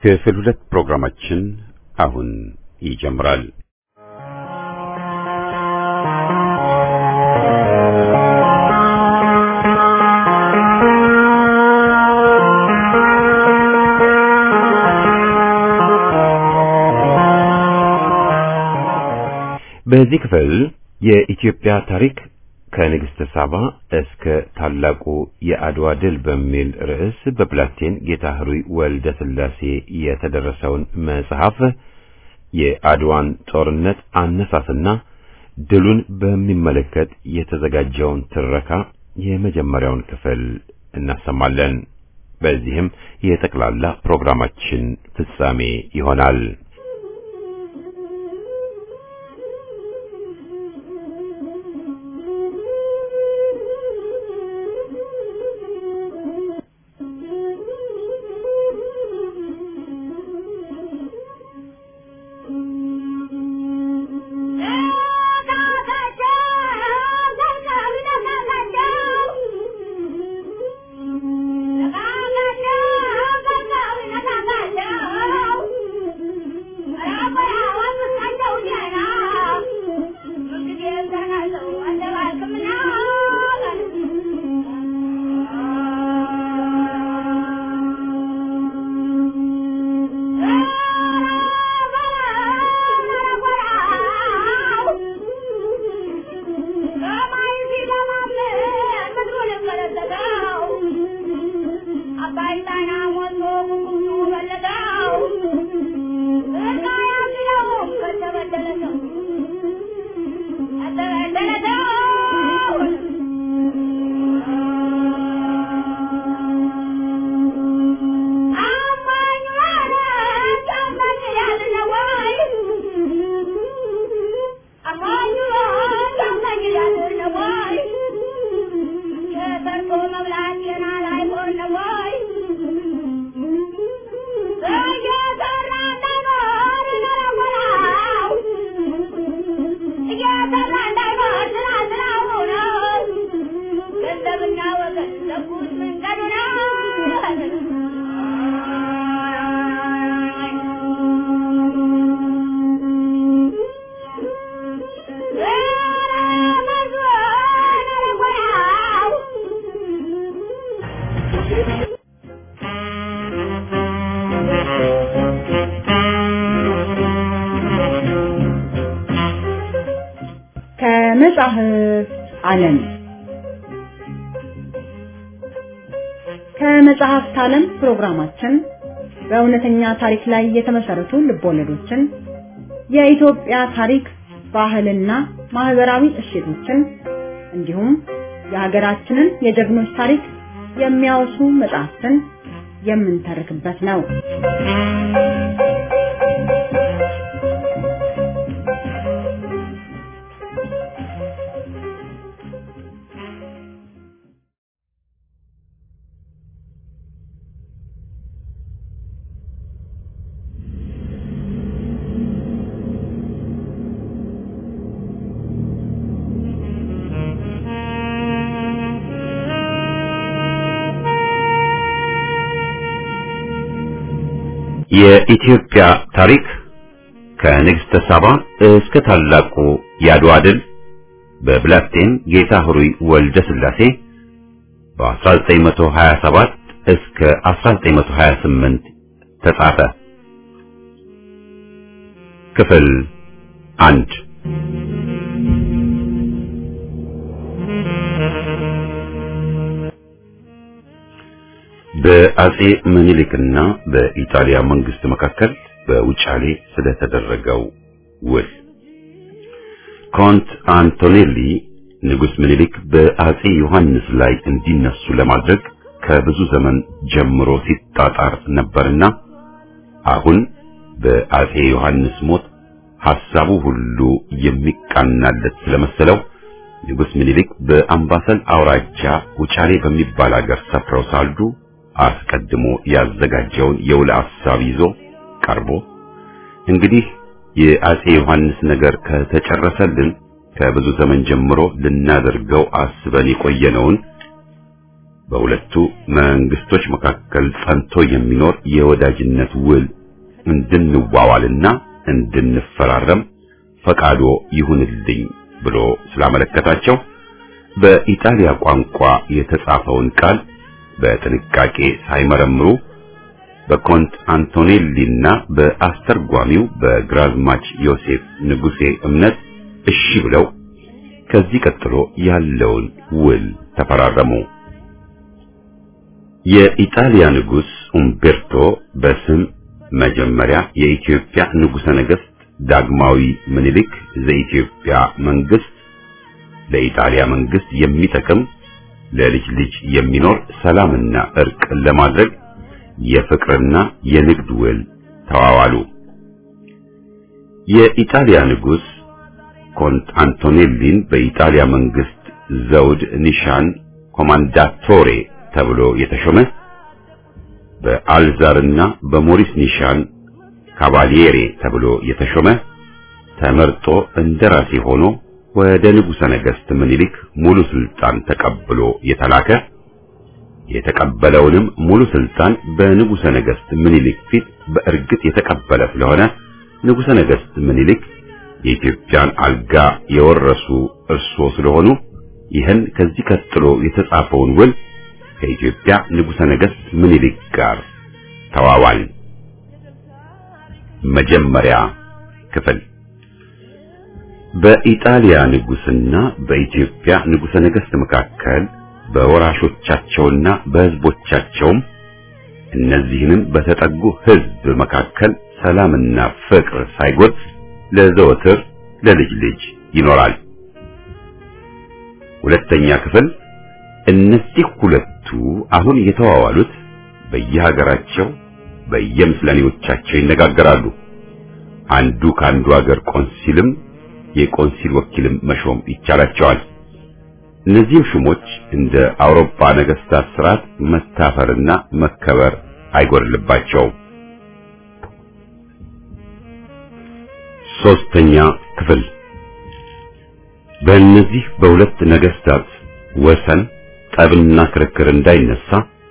ክፍል ሁለት ፕሮግራማችን አሁን ይጀምራል። በዚህ ክፍል የኢትዮጵያ ታሪክ ከንግሥተ ሳባ እስከ ታላቁ የአድዋ ድል በሚል ርዕስ በፕላቴን ጌታ ህሩይ ወልደ ሥላሴ የተደረሰውን መጽሐፍ የአድዋን ጦርነት አነሳስና ድሉን በሚመለከት የተዘጋጀውን ትረካ የመጀመሪያውን ክፍል እናሰማለን። በዚህም የጠቅላላ ፕሮግራማችን ፍጻሜ ይሆናል። ከመጽሐፍ ዓለም ከመጽሐፍት ዓለም ፕሮግራማችን በእውነተኛ ታሪክ ላይ የተመሰረቱ ልቦለዶችን፣ የኢትዮጵያ ታሪክ፣ ባህልና ማህበራዊ እሴቶችን እንዲሁም የሀገራችንን የጀግኖች ታሪክ የሚያወሱ መጽሐፍትን የምንተርክበት ነው። የኢትዮጵያ ታሪክ ከንግሥተ ሳባ እስከ ታላቁ የአድዋ ድል በብላቴን ጌታ ህሩይ ወልደ ሥላሴ በ1927 እስከ 1928 ተጻፈ። ክፍል አንድ በአጼ ምኒልክና በኢጣሊያ መንግስት መካከል በውጫሌ ስለተደረገው ውል ኮንት አንቶኔሊ ንጉስ ምኒልክ በአጼ ዮሐንስ ላይ እንዲነሱ ለማድረግ ከብዙ ዘመን ጀምሮ ሲጣጣር ነበርና አሁን በአጼ ዮሐንስ ሞት ሐሳቡ ሁሉ የሚቃናለት ስለመሰለው ንጉስ ምኒልክ በአምባሰል አውራጃ ውጫሌ በሚባል አገር ሰፍረው ሳሉ አስቀድሞ ያዘጋጀውን የውል ሐሳብ ይዞ ቀርቦ እንግዲህ የአጼ ዮሐንስ ነገር ከተጨረሰልን ከብዙ ዘመን ጀምሮ ልናደርገው አስበን የቆየነውን በሁለቱ መንግስቶች መካከል ጸንቶ የሚኖር የወዳጅነት ውል እንድንዋዋልና እንድንፈራረም ፈቃዶ ይሁንልኝ ብሎ ስላመለከታቸው በኢጣሊያ ቋንቋ የተጻፈውን ቃል በጥንቃቄ ሳይመረምሩ በኮንት አንቶኔሊና በአስተርጓሚው በግራዝማች ዮሴፍ ንጉሴ እምነት እሺ ብለው ከዚህ ቀጥሎ ያለውን ውል ተፈራረሙ። የኢጣሊያ ንጉስ ኡምቤርቶ በስም መጀመሪያ የኢትዮጵያ ንጉሠ ነገሥት ዳግማዊ ምኒልክ ዘኢትዮጵያ መንግስት ለኢጣሊያ መንግስት የሚጠቅም ለልጅ ልጅ የሚኖር ሰላምና እርቅ ለማድረግ የፍቅርና የንግድ ውል ተዋዋሉ። የኢጣሊያ ንጉስ ኮንት አንቶኔሊን በኢጣሊያ መንግስት ዘውድ ኒሻን ኮማንዳቶሬ ተብሎ የተሾመ በአልዛርና በሞሪስ ኒሻን ካቫሊየሬ ተብሎ የተሾመ ተመርጦ እንደራሴ ሆኖ ወደ ንጉሠ ነገሥት ምኒልክ ሙሉ ስልጣን ተቀብሎ የተላከ የተቀበለውንም ሙሉ ስልጣን በንጉሠ ነገሥት ምኒልክ ፊት በእርግጥ የተቀበለ ስለሆነ ንጉሠ ነገሥት ምኒልክ የኢትዮጵያን አልጋ የወረሱ እርሶ ስለሆኑ ይህን ከዚህ ቀጥሎ የተጻፈውን ውል ከኢትዮጵያ ንጉሠ ነገሥት ምኒልክ ጋር ተዋዋል። መጀመሪያ ክፍል በኢጣሊያ ንጉስና በኢትዮጵያ ንጉሠ ነገሥት መካከል በወራሾቻቸውና በሕዝቦቻቸውም እነዚህንም በተጠጉ ሕዝብ መካከል ሰላምና ፍቅር ሳይጎድ ለዘወትር ለልጅ ልጅ ይኖራል። ሁለተኛ ክፍል እነዚህ ሁለቱ አሁን የተዋዋሉት በየሀገራቸው በየምስለኔዎቻቸው ይነጋገራሉ። አንዱ ከአንዱ ሀገር ቆንሲልም የቆንሲል ወኪልም መሾም ይቻላቸዋል። እነዚህም ሹሞች እንደ አውሮፓ ነገስታት ስርዓት መታፈርና መከበር አይጎድልባቸውም። ሶስተኛ ክፍል በእነዚህ በሁለት ነገስታት ወሰን ጠብና ክርክር እንዳይነሳ